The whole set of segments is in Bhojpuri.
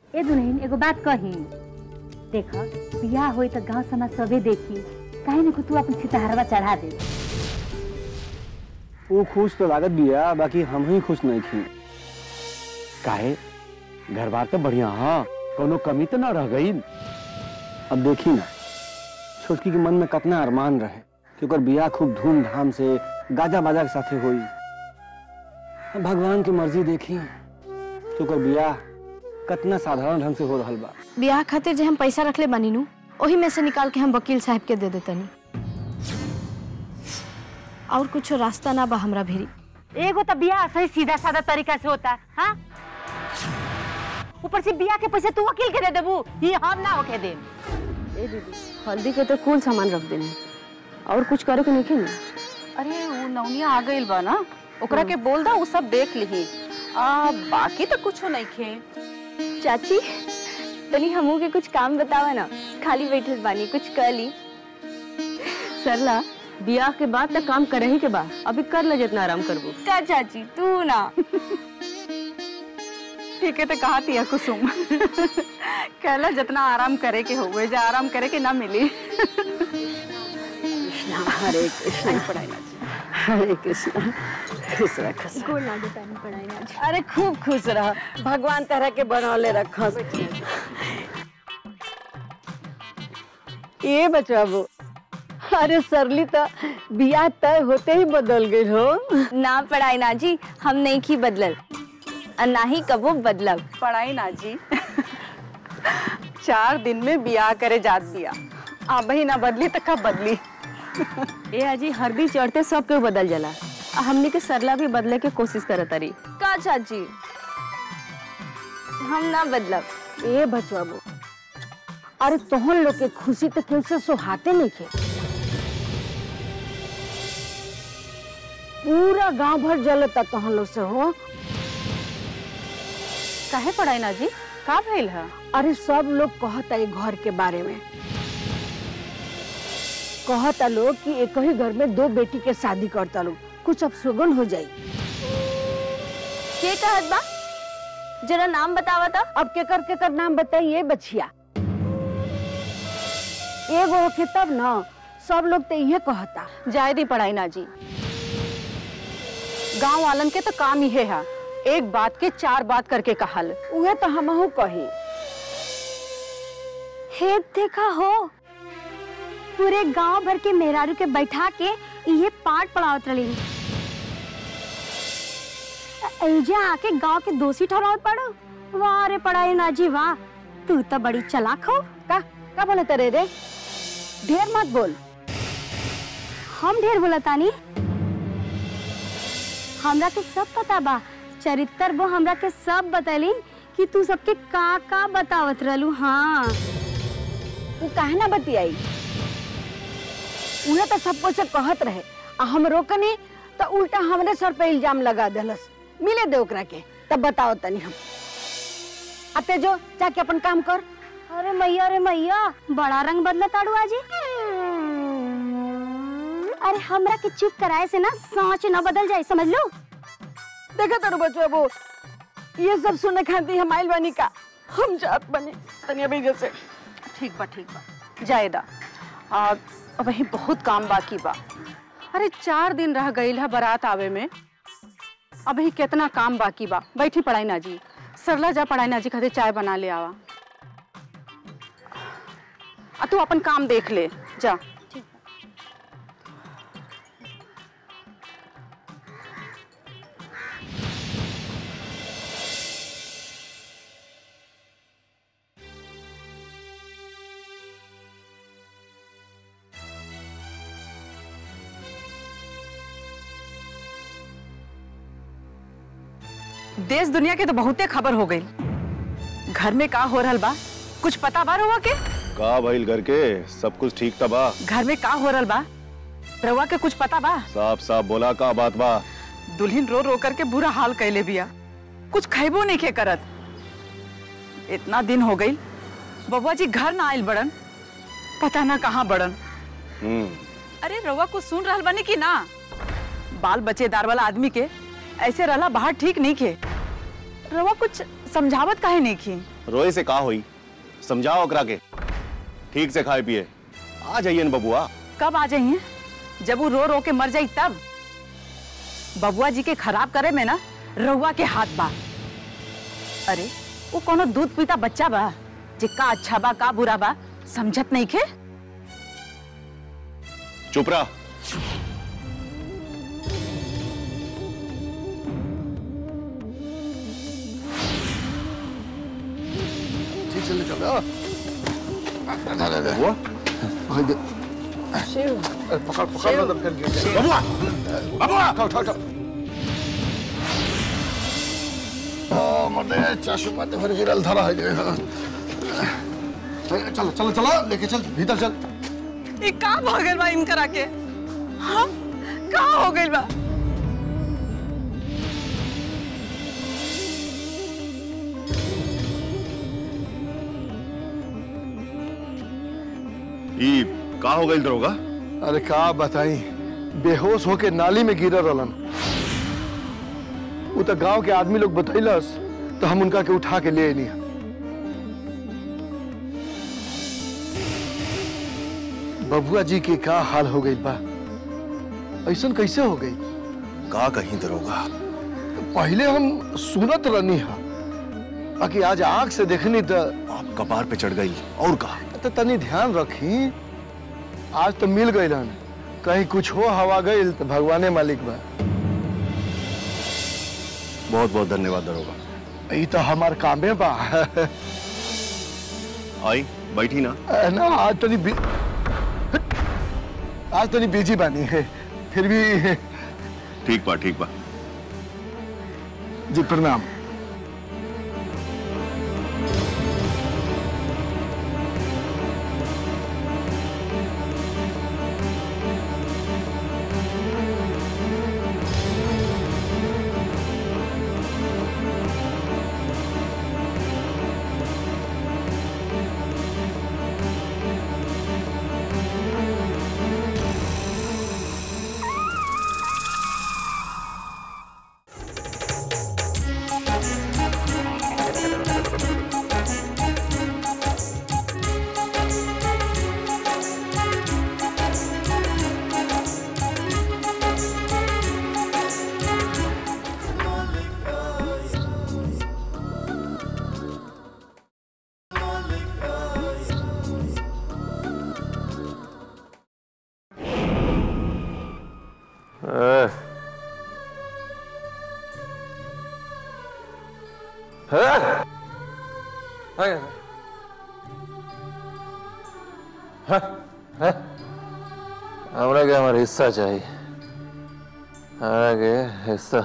ए दुल्हन एगो बात कही देख बियाह होई तो गांव समाज सबे देखी काहे न तू अपन सितारवा चढ़ा दे वो खुश तो लागत बिया बाकी हम ही खुश नहीं थी काहे घर बार तो बढ़िया हाँ कोनो कमी तो ना रह गई अब देखी ना छोटकी के मन में कितना अरमान रहे कि ओकर बियाह खूब धूमधाम से गाजा बाजा के साथे होई अब भगवान की मर्जी देखी कि ओकर बियाह कितना साधारण ढंग से हो रहल बा ब्याह खातिर जे हम पैसा रखले बानी नु ओही में से निकाल के हम वकील साहब के दे देतनी और कुछ रास्ता ना बा हमरा भेरी एगो तो बियाह सही सीधा साधा तरीका से होता हाँ ऊपर से बियाह के पैसे तू वकील के दे देबू ये हम ना होके दे ए दीदी हल्दी के तो कुल सामान रख देने और कुछ करे के नहीं ना अरे वो नौनिया आ गइल बा ना ओकरा के बोल दा वो सब देख लिही आ बाकी तो कुछो नहीं खे चाची तनी हमू के कुछ काम बतावा ना खाली बैठल बानी कुछ कर ली सरला बियाह के बाद तक काम करे ही के बाद अभी कर ले जितना आराम करबो का चाची तू ना ठीक है तो कहा तिया कुसुम कहला जितना आराम करे के हुए जा आराम करे के ना मिली हरे कृष्ण पढ़ाई ना हरे कृष्ण खुश रह खुश गोल ना दे पानी पढ़ाई ना रह। अरे खूब खुश रह भगवान तरह के बनौले रखस ये बचाबो अरे सरली तो बियाह तय होते ही बदल गई हो ना पढ़ाई ना जी हम नहीं की बदलल और ना ही कबो बदलब पढ़ाई ना जी चार दिन में बियाह करे जात बिया अब ही ना बदली तो कब बदली ए अजी हरदी चढ़ते सब के बदल जाला आ हमनी के सरला भी बदले के कोशिश करत तारी का चाची हम ना बदलब ए बचवाबो अरे तोहन लोग के खुशी तो केहू से सोहाते नहीं के पूरा गांव भर जलता तोहन लोग से हो काहे पढ़ाई ना जी का भइल है अरे सब लोग कहता है घर के बारे में कहता लोग कि एक ही घर में दो बेटी के शादी करता लोग कुछ अपशगुन हो जाई के कहत बा जरा नाम बतावा था अब केकर केकर नाम बताइए बछिया एगो होके तब ना सब लोग तो ये कहता जाए दी पढ़ाई ना जी गांव वालन के तो काम ही है एक बात के चार बात करके कहल उहे तो हमहू कही हे देखा हो पूरे गांव भर के मेहरारू के बैठा के ये पाठ पढ़ावत रही ऐजा आके गांव के दोषी ठहरावत पड़ो वाह रे पढ़ाई ना जी वाह तू तो बड़ी चलाक हो का का बोले तेरे रे ढेर मत बोल हम ढेर बोलतानी हमरा के सब पता बा चरित्र वो हमरा के सब बतैलिन कि तू सबके का का बतावत रहलू हाँ तू काहे ना बतियाई उहे तो सब कुछ कहत रहे आ हम रोकनी तो उल्टा हमरे सर पे इल्जाम लगा देलस मिले दे ओकरा के तब बताओ तनी हम अते जो जाके अपन काम कर अरे मैया रे मैया बड़ा रंग बदला ताड़ू आजी अरे हमरा के चुप कराए से ना सोच न बदल जाए समझ लो देखा तारू बचवा वो ये सब सुने खाती हम आइल बनी का हम जात बनी तनी अभी जैसे ठीक बा ठीक बा जाए दा आ, वही बहुत काम बाकी बा अरे चार दिन रह गईल है बारात आवे में अभी कितना काम बाकी बा बैठी पढ़ाई ना जी सरला जा पढ़ाई ना जी खातिर चाय बना ले आवा आ तू अपन काम देख ले जा देश दुनिया के तो बहुते खबर हो गई घर में का हो रहल बा कुछ पता बा रहुआ के का भइल करके सब कुछ ठीक था बा घर में का हो रहल बा रहुआ के कुछ पता बा साफ साफ बोला का बात बा दुल्हन रो रो करके बुरा हाल कैले बिया कुछ खैबो नहीं के करत इतना दिन हो गई बबुआ जी घर ना आयल बड़न पता ना कहाँ बड़न हम्म अरे रवा को सुन रहल बनी कि ना बाल बच्चेदार वाला आदमी के ऐसे रहला बाहर ठीक नहीं खे रवा कुछ समझावत काहे नहीं की रोए से का हुई समझाओ ओकरा के ठीक से खाए पिए आ जाइए न बबुआ कब आ जाइए जब वो रो रो के मर जाई तब बबुआ जी के खराब करे में ना रहुआ के हाथ बा अरे वो कोनो दूध पीता बच्चा बा जे का अच्छा बा का बुरा बा समझत नहीं के चुप रहा ठीक चल चल बबुआ पकड़ पकड़ लो तो फिर गिर जाए बबुआ बबुआ उठा उठा उठा ओ मर्दे चाशु माते फिर गिरल धरा है जे चलो चलो चलो लेके चल भीतर चल ये का भागल बा इनकरा के हाँ का हो गइल बा ई का हो गई दरोगा अरे का बताई बेहोश होके नाली में गिरल रहलन वो तो गांव के आदमी लोग बतैलस तो हम उनका के उठा के ले अनी बबुआ जी के का हाल हो गई बा ऐसन कैसे हो गई का कहीं दरोगा पहले हम सुनत रहनी हा बाकी आज आंख से देखनी तो आप कपार पे चढ़ गई और का तो तनी ध्यान रखी आज तो मिल गई रहन कहीं कुछ हो हवा गई तो भगवाने मालिक बा बहुत बहुत धन्यवाद दरोगा ई तो हमार कामे बा आई बैठी ना ना आज तनी बि... आज तनी बिजी बानी है फिर भी ठीक बा ठीक बा जी प्रणाम हमरा के हमार हिस्सा चाहिए हमरा के हिस्सा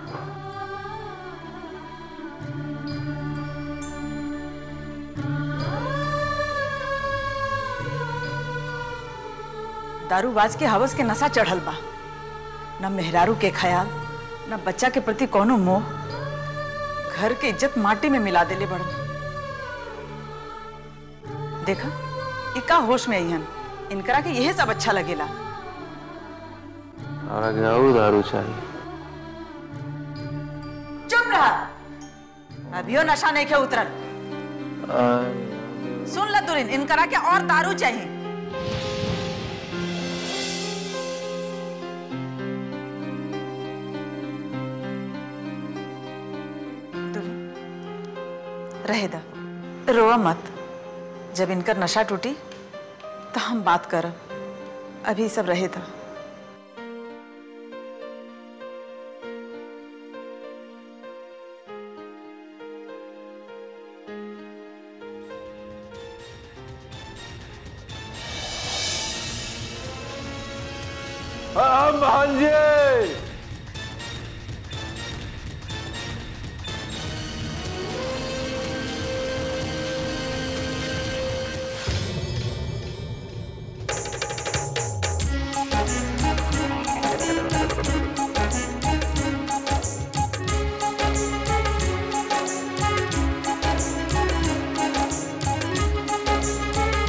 दारूबाज के हवस के नशा चढ़ल बा न मेहरारू के ख्याल न बच्चा के प्रति कोनो मोह घर के इज्जत माटी में मिला देले बड़न देखा ई का होश में अइहन इनकरा के यही सब अच्छा लगेला हमरा के और दारू चाहिए चुप रहा अभियो नशा नहीं के उतरल सुन ल दुरिन इनकरा के और दारू चाहिए दुरिन, रहे दा रोआ मत जब इनकर नशा टूटी तो हम बात करब अभी सब रहे था हम भांजे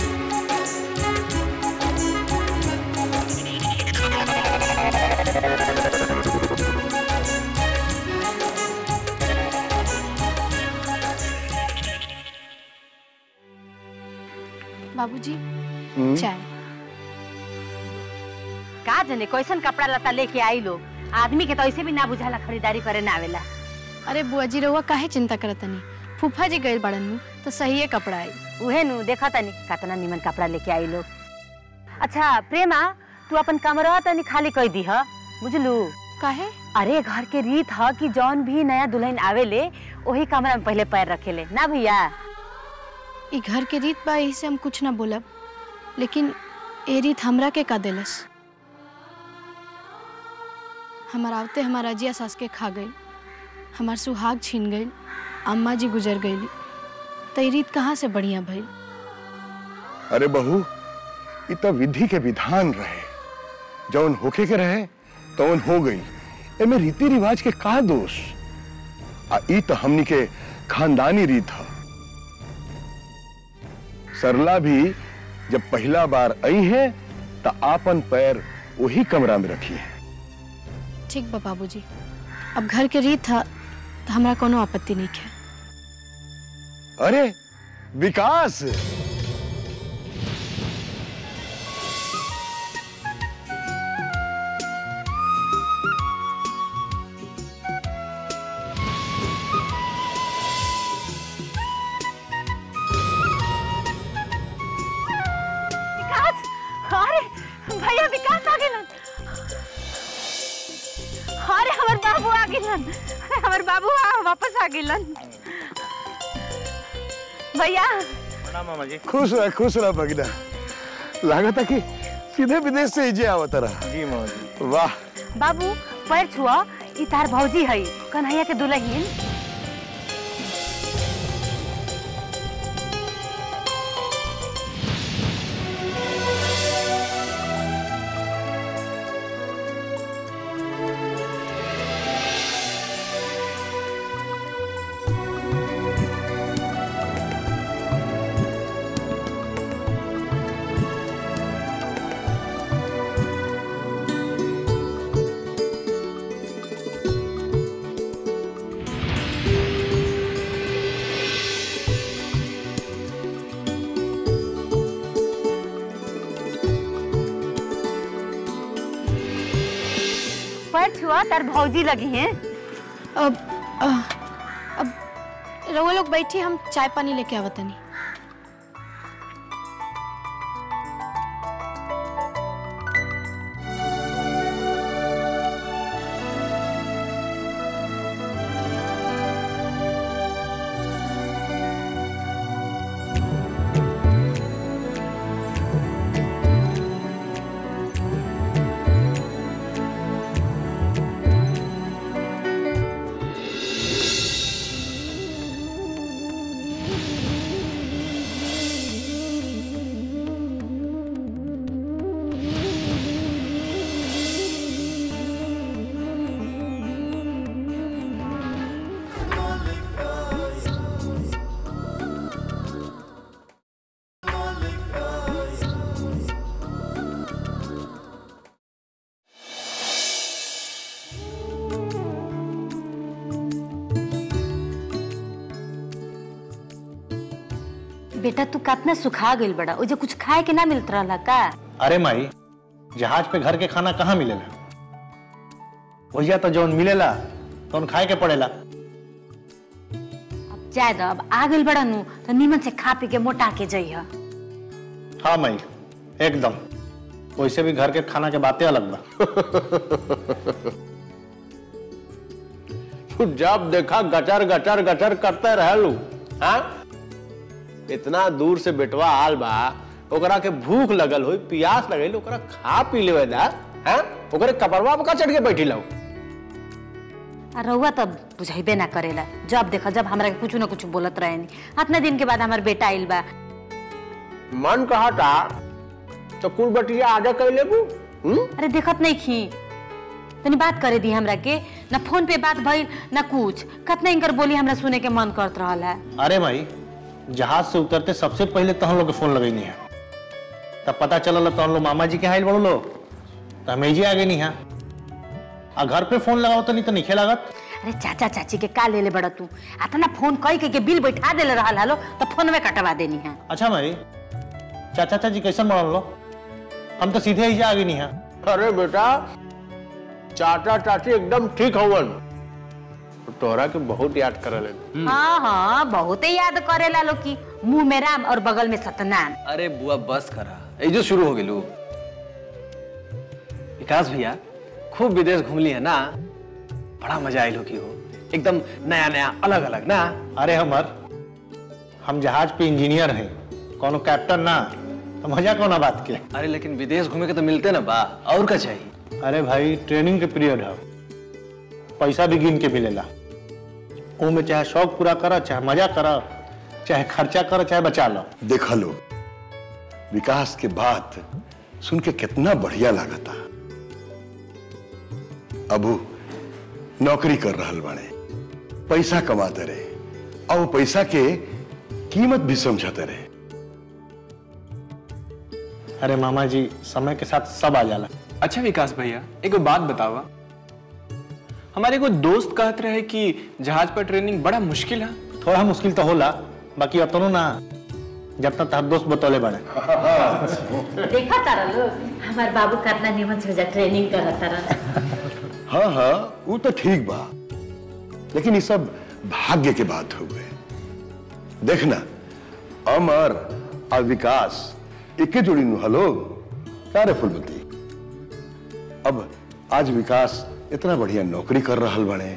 हाँ बाबूजी हम्म? चाय का जने कैसन कपड़ा लता लेके आई लोग आदमी के तो ऐसे भी ना बुझाला खरीदारी करे ना आवेला अरे बुआ जी रहुआ काहे चिंता करत तनी फूफा जी गए बड़न नु तो सही है कपड़ा आई उहे नु देखा तनी कितना निमन कपड़ा लेके आई लोग अच्छा प्रेमा तू अपन कमरा तनी खाली कर दी ह बुझलू काहे अरे घर के रीत ह कि जौन भी नया दुल्हन आवेले वही कमरा में पहले पैर रखेले ना भैया ई घर के रीत बा यही से हम कुछ ना बोलब लेकिन ए रीत हमरा के का देलस हमार आवते हमार अजिया सास के खा गई हमार सुहाग छीन गई अम्मा जी गुजर गई तो ई रीत कहाँ से बढ़िया भइल अरे बहू इ तो विधि के विधान रहे जौन होके के रहे तौन हो गई एमे रीति रिवाज के का दोष आ इ तो हमनी के खानदानी रीत ह सरला भी जब पहला बार आई है तो आपन पैर वही कमरा में रखी है ठीक बा बाबूजी अब घर के रीत था तो हमरा कोनो आपत्ति नहीं है अरे विकास विकास अरे भैया विकास आ गेलन अरे हमर बाबू आ गेलन अरे हमर बाबू आ वापस आ गेलन भैया खुश रह खुश रह भगना लागता कि सीधे विदेश से इजे आवत रहा जी मामा वाह बाबू पैर छुआ ई तार भौजी है कन्हैया के दुल्हन पैर छुआ तार भौजी लगी हैं अब अ, अब रहुआ लोग बैठी हम चाय पानी लेके आवत तनी बेटा तू कितना सुखा गइल बड़ा ओजे कुछ खाए के ना मिलत रहला का अरे माई जहाज पे घर के खाना कहाँ मिलेला भैया तो जौन मिलेला तौन खाए के पड़ेला अब जाए दो अब आ गइल बड़ा नु तो नीमन से खा पी के मोटा के जइह हाँ माई एकदम वैसे भी घर के खाना के बातें अलग बा तू जब देखा गटर गटर गटर करते रहलू हाँ इतना दूर से बेटवा आल बा ओकरा के भूख लगल होई प्यास लगल ओकरा खा पी लेवे दा हाँ ओकरे कपड़वा पे का चढ़ के बैठी लो आ रउआ तब बुझाइबे ना करेला जब देखा जब हमरा के कुछ ना कुछ बोलत रहे नी इतना दिन के बाद हमार बेटा आइल बा मन कहा था चकुल बटिया आजा कर लेबू हम्म अरे देखत नहीं खी तनी बात करे दी हमरा के ना फोन पे बात भइल ना कुछ कतना इनकर बोली हमरा सुने के मन करत रहल है अरे माई जहाज से उतरते सबसे पहले तहन लोग के फोन लगैनी है तब पता चलल तहन लोग मामा जी के हाइल बड़ो लो तो हम एजे आ गई नहीं आ घर पे फोन लगाओ तो नहीं तो नहीं लागत अरे चाचा चाची के का ले ले बड़ा तू आता ना फोन कई के, के बिल बैठा देले रहल हलो तो फोन में कटवा देनी है अच्छा माई चाचा चाची कैसन बनल लो हम तो सीधे ही जा आगे नहीं है अरे बेटा चाचा चाची एकदम ठीक हवन तोहरा के बहुत याद करले हाँ हाँ बहुते याद करेला लोग की मुंह में राम और बगल में सतनाम अरे बुआ बस करा ये जो शुरू हो गेलू विकास भैया खूब विदेश घूमली है ना बड़ा मजा आयल हो की हो एकदम नया नया अलग अलग ना अरे हमर हम जहाज पे इंजीनियर हैं कोनो कैप्टन ना तो मजा कौन बात के अरे लेकिन विदेश घूमे के तो मिलते ना बा और का चाहिए अरे भाई ट्रेनिंग के पीरियड है पैसा भी गिन के मिलेला वो में चाहे शौक पूरा करो चाहे मजा करो चाहे खर्चा करो चाहे बचा लो देखा लो विकास के बात सुन के कितना बढ़िया लागता अबू नौकरी कर रहल बाड़े पैसा कमाते रहे और वो पैसा के कीमत भी समझते रहे अरे मामा जी समय के साथ सब आ जाला अच्छा विकास भैया एगो बात बतावा हमारे एगो दोस्त कहत रहे कि जहाज पर ट्रेनिंग बड़ा मुश्किल है थोड़ा मुश्किल तो होला बाकी अतनो ना जब तक तार दोस्त बतौले बड़े देखा तारा लोग हमार बाबू कितना निमन से ट्रेनिंग करत तारा हाँ हाँ वो तो ठीक बा लेकिन ये सब भाग्य के बात हो गए देखना अमर और विकास इक्के जोड़ी नु हलो क्या रे फुलमती अब आज विकास इतना बढ़िया नौकरी कर रहा बने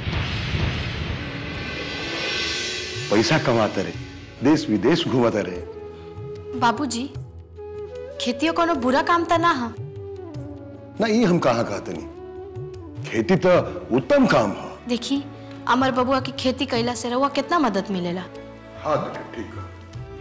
पैसा कमाते रहे देश विदेश घूमते रहे बाबूजी खेतियो कोनो बुरा काम त ना हा ना ये हम कहाँ कहते नहीं खेती तो उत्तम काम है देखी अमर बबुआ की खेती कैला से रहुआ कितना मदद मिलेला हाँ बेटा ठीक है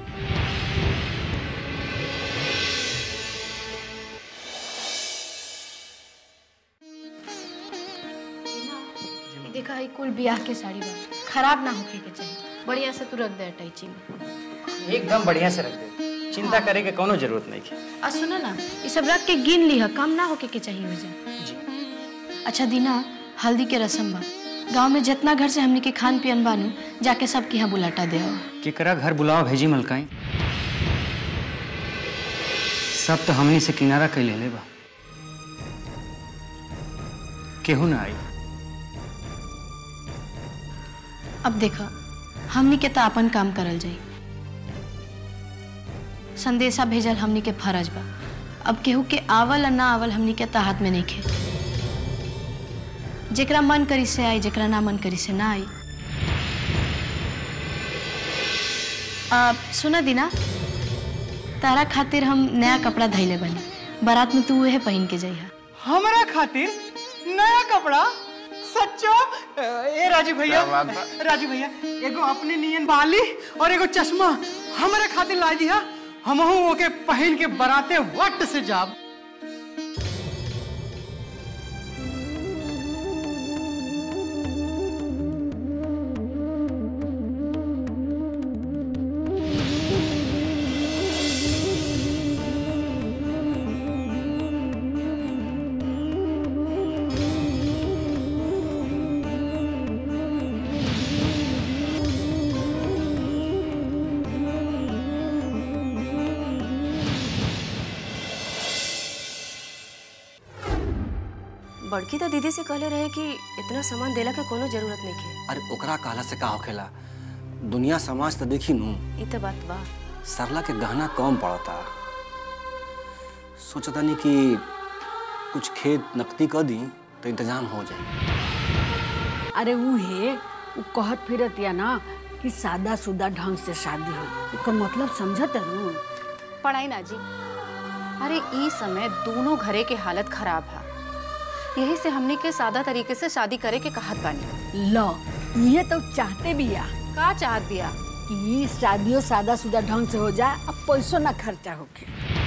ई देखा है कुल ब्याह के साड़ी बा खराब ना होके के चाहिए बढ़िया से तू रख दे अटैची में एकदम बढ़िया से रख दे चिंता करे के कोनो जरूरत नहीं है आ सुनो ना ये सब रख के गिन ली है कम ना होके के चाहिए मुझे अच्छा दीना हल्दी के रस्म बा गांव में जितना घर से हमने के खान पियन बानू जाके सबके यहाँ बुलाटा दे आओ केकरा घर बुलावा भेजी मलकाई सब तो हमनी से किनारा कैले ले बा केहू ना आई अब देखा हमनी के तो अपन काम करल जाई संदेशा भेजल हमनी के फर्ज बा अब केहू के आवल या ना आवल हमनी के तो हाथ में नहीं खे जेकरा मन करी से आई जेकरा ना मन करी से ना आई आ, सुना दीना तारा खातिर हम नया कपड़ा धैले बनी बारात में तू उहे पहन के जाइहा हमारा खातिर नया कपड़ा सच्चो ए राजू भैया राजू भैया एगो अपने नियन बाली और एगो चश्मा हमारे खातिर ला दिया हमहू ओके पहन के बराते वट से जाब बड़की तो दीदी से कहले रहे कि इतना सामान देला के कोनो जरूरत नहीं है अरे ओकरा कहला से का होखेला दुनिया समाज तो देखी नू ई तो बात बा सरला के गहना कम पड़ता सोचतानी कि कुछ खेत नकदी कर दी तो इंतजाम हो जाए अरे उहे उ कहत फिरत या ना कि सादा सुदा ढंग से शादी हो एकर मतलब समझत है पढ़ाई ना जी अरे ई समय दोनों घरे के हालत खराब है यही से हमने के सादा तरीके से शादी करे के कहत बानी लो ये तो चाहते भी या का चाहत बिया कि शादियों सादा सुदा ढंग से हो जाए अब पैसों ना खर्चा होके